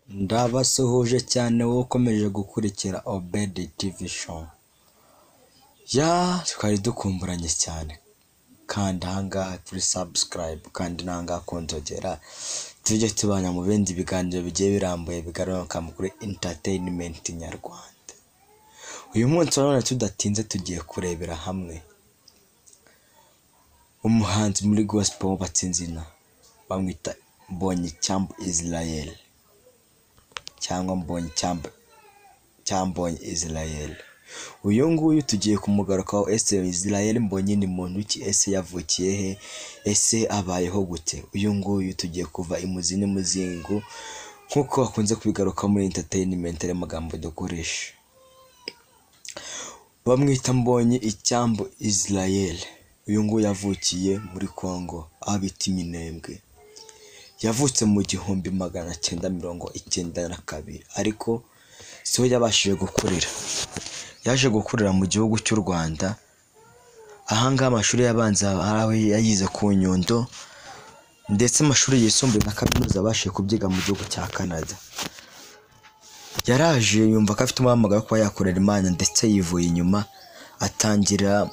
Ndabasuhuje cyane wowe ukomeje gukurikira Obedi TV show, yaa twari dukumburanye cyane, kanda aha ngaha kuri subscribe, kanda ino aha ngaha ku nzogera, tujye tubana mu bindi biganiro bigiye birambuye bigaruka kuri entertainment nyarwanda, uyu munsi urabona tudatinze tugiye kurebera hamwe umuhanzi muri gospel wubatse izina, bamwita Mbonyicyambu Israel cyangwa Mbonyicyambu Cyambonyi Israel, uyu nguyu tugiye kumugarukaho, ese Israel Mbonyi ni muntu ki, ese yavukiye he, ese abayeho gute, uyu nguyu tugiye kuva imuzi n'umuzingo nk'uko bakunze kubigarukaho muri entertainment ariyo magambo dukoresha, bamwita Mbonyi Icyambu Israel, uyu nguyu yavukiye muri Congo aho bita Iminembwe, yavutse mu gihumbi magana cyenda mirongo icyenda na kabiri ariko si ho yabashije gukurira, yaje gukurira mu gihugu cy'u Rwanda, aha ngaha amashuri y'abanza hari aho yayize ku Nyundo ndetse amashuri yisumbuye na kaminuza yabashije kubyiga mu gihugu cya Canada, yaraje yumva ko afite umuhamagaro wo kuba yakorera Imana ndetse yivuye inyuma atangira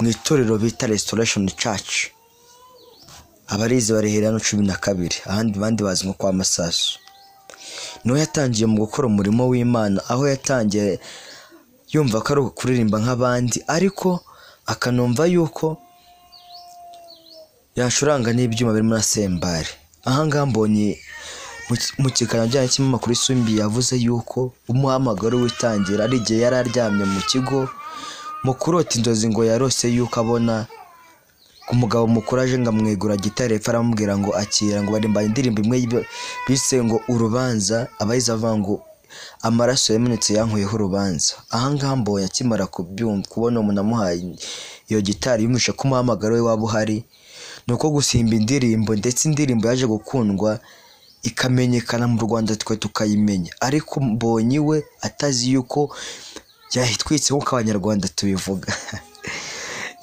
mu itorero bita Restoration Church, abarizi barihera hano cumi na kabiri, ahandi abandi bazi nko kwa Masasu, niho yatangiye mu gukora umurimo w'Imana, aho yatangiye yumva ko ari ukuririmba nk'abandi ariko akanumva yuko yacuranga n'ibyuma birimo na sembari, aha ngaha mbonye mu- mu kiganiro ajyanye n'ikinyamakuru Isimbi yavuze yuko umuhamagaro w'itangira ari igihe yari aryamye mu kigo mu kurota inzozi ngo yarose yuko abona umugabo mukuru aje ngo amwegura gitari epfo aramubwira ngo akira ngo baririmba indirimbo imwe yibe- bise ngo urubanza abayize bavuga ngo amaraso yamenetse yankuyeho urubanza aha ngaha mbonye akimara kubyumva kubona umuntu amuhaye iyo gitari yumvishe ko umuhamagaro we waba uhari ni uko gusimba indirimbo ndetse indirimbo yaje gukundwa ikamenyekana mu Rwanda twe tukayimenya ariko mbonye we atazi yuko yayitwitse nk'uko abanyarwanda tubivuga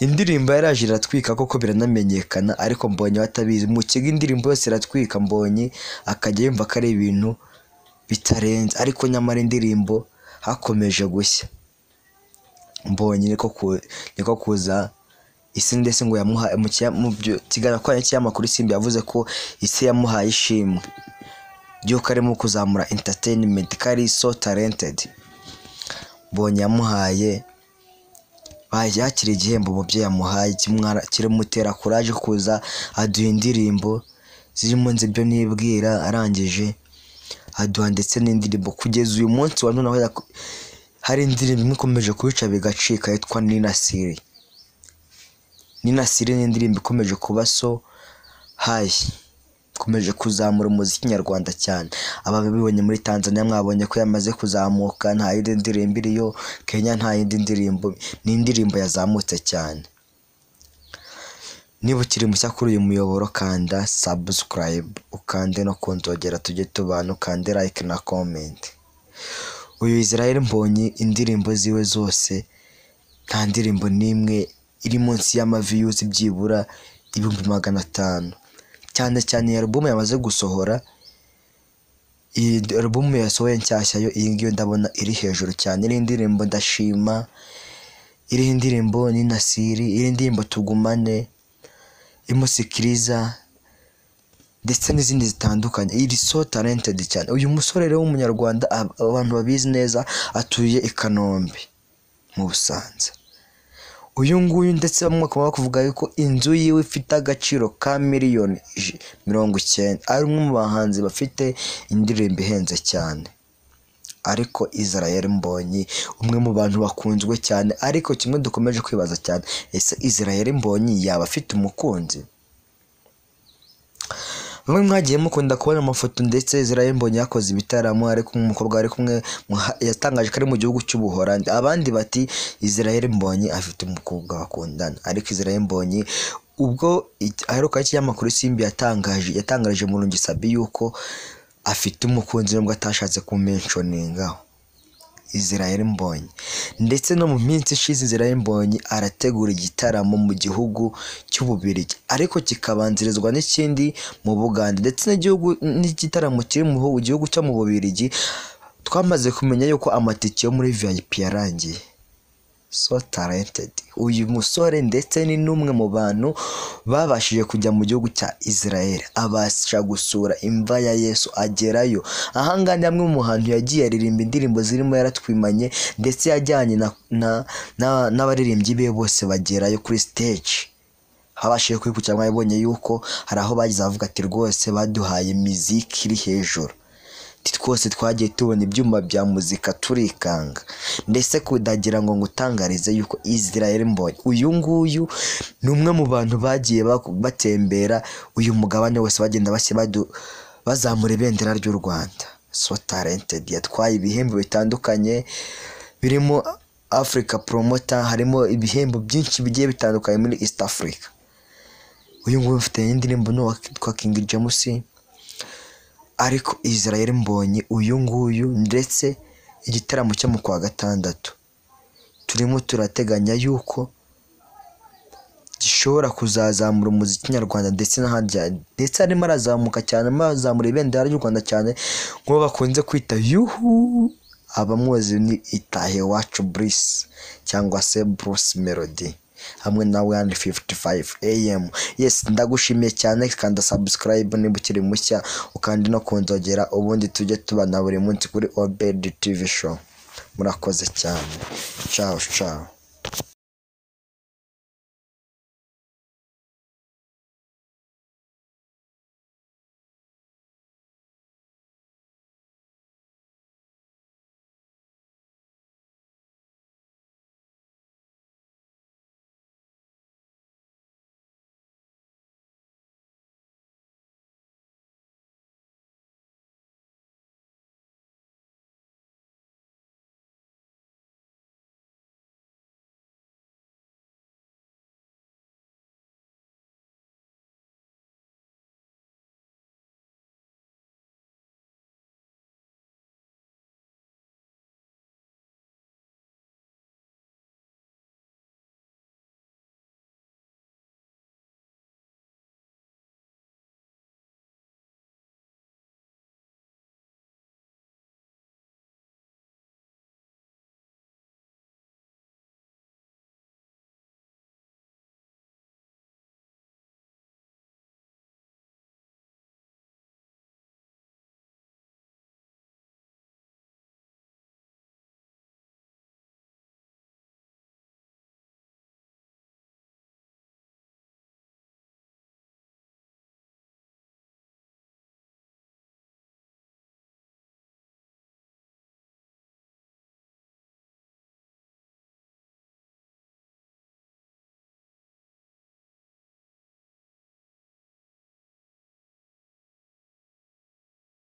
indirimbo yaraje iratwika koko biranamenyekana ariko mbonye batabizi mu kigo indirimbo yose iratwika mbonye akajya yumva ko ari ibintu bitarenze ariko nyamara indirimbo hakomeje gushya mbonye niko ku- niko kuza isi ndetse ngo yamuha mu kiya- mu byo- kiganiro akoranye n'ikinyamakuru Isimbi yavuze ko isi yamuhaye ishimwe ry'uko arimo kuzamura entertainment ko ari so talented mbonye yamuhaye baje yakira igihembo umubyeyi yamuhaye kimwara- kiramutera kuraje kuza aduha indirimbo zirimo nzi ibyo nibwira arangije aduha ndetse n'indirimbo kugeza uyu munsi wa none aho yaku- hari indirimbo imwe ikomeje kubica bigacika yitwa Nina Siri Nina Siri ni indirimbo ikomeje kuba so hayi ikomeje kuzamura umuziki nyarwanda cyane ababibonye muri Tanzania mwabonye ko yamaze kuzamuka nta yindi ndirimbo iriyo Kenya nta yindi ndirimbo ni indirimbo yazamutse cyane niba ukiri mushya kuri uyu muyoboro kanda subscribe ukande no kunzogera tujye tubana ukande like na comment uyu Israel Mbonyi indirimbo ziwe zose nta ndirimbo n'imwe iri munsi y'amaviyuzi byibura ibihumbi magana atanu cyane cyane iyi alubumu yamaze gusohora iyi alubumu yasohoye nshyashya yo iyi ngiyo ndabona iri hejuru cyane iriho indirimbo ndashima iriho indirimbo ninasiri iriho indirimbo tugumane imusikiriza ndetse n'izindi zitandukanye iri so talented cyane uyu musore rero w'umunyarwanda ab- abantu babizi neza atuye i Kanombe mu Busanza uyu nguyu ndetse bamwe bakaba bakuvuga yuko inzu yiwe ifite agaciro ka miliyoni ij- mirongo icyenda ari umwe mu bahanzi bafite indirimbo ihenze cyane ariko Israel Mbonyi umwe mu bantu bakunzwe cyane ariko kimwe dukomeje kwibaza cyane ese Israel Mbonyi yaba afite umukunzi bamwe mwagiye mukunda kubona amafoto ndetse Israel Mbonyi yakoze ibitaramo ariko umukobwa ari kumwe muha- yatangaje ko ari mu gihugu cy'ubuhorandi abandi bati Israel Mbonyi afite umukobwa bakundana ariko Israel Mbonyi ubwo it- aheruka ikinyamakuru Simbi yatangaje yatangarije Murungi Sabi yuko afite umukunzi nubwo atashatse kumentioningaho Israel Mbonyi ndetse no mu minsi ishize Israel Mbonyi arategura igitaramo mu gihugu cy'Ububirigi ariko kikabanzirizwa n'ikindi mu Bugande ndetse n'igihugu n'igitaramo kiri mu hu- gihugu cyo mu Bubirigi twamaze kumenya yuko amatike yo muri VIP yarangiye so talented uyu musore ndetse ni n'umwe mu bantu babashije kujya mu gihugu cya Israel abasha gusura imva ya Yesu agerayo ahangaha ni hamwe mu hantu yagiye aririmba indirimbo zirimo yaratwimanye ndetse yajyanye na na- na- n'abaririmbyi be bose bagerayo kuri stage habashije kwikukira mwabonye yuko hari aho bagize abavuga ati rwose baduhaye miziki iri hejuru Ati, twose twagiye tubona ibyuma bya muzika turikanga ndetse kudagira ngo ngutangarize yuko Israel Mbonyi uyu nguyu ni umwe mu bantu bagiye bak- batembera uyu mugabane wose bagenda bashyira badu- bazamura ibendera ry'u Rwanda so talented yatwaye ibihembo bitandukanye birimo Africa Promoter harimo ibihembo byinshi bigiye bitandukanye muri East Africa uyu nguyu mfite indirimbo n'uwa twa King James ariko Israel Mbonyi uyu nguyu ndetse igitaramo cyo mu kwa gatandatu turimo turateganya yuko gishobora kuzazamura umuziki nyarwanda ndetse n'ahandi cyane. ndetse arimo arazamuka cyane arimo arazamura ibendera ry'u Rwanda cyane nk'uwo bakunze kwita yuhu abamuzi ni itahe wacu Bruce cyangwa se Bruce Melody hamwe na 155 AM yes ndagushimiye cyane kanda subscribe niba ukiri mushya ukandi no kunzogera ubundi tujye tubana buri munsi kuri Obed TV show murakoze cyane ciao ciao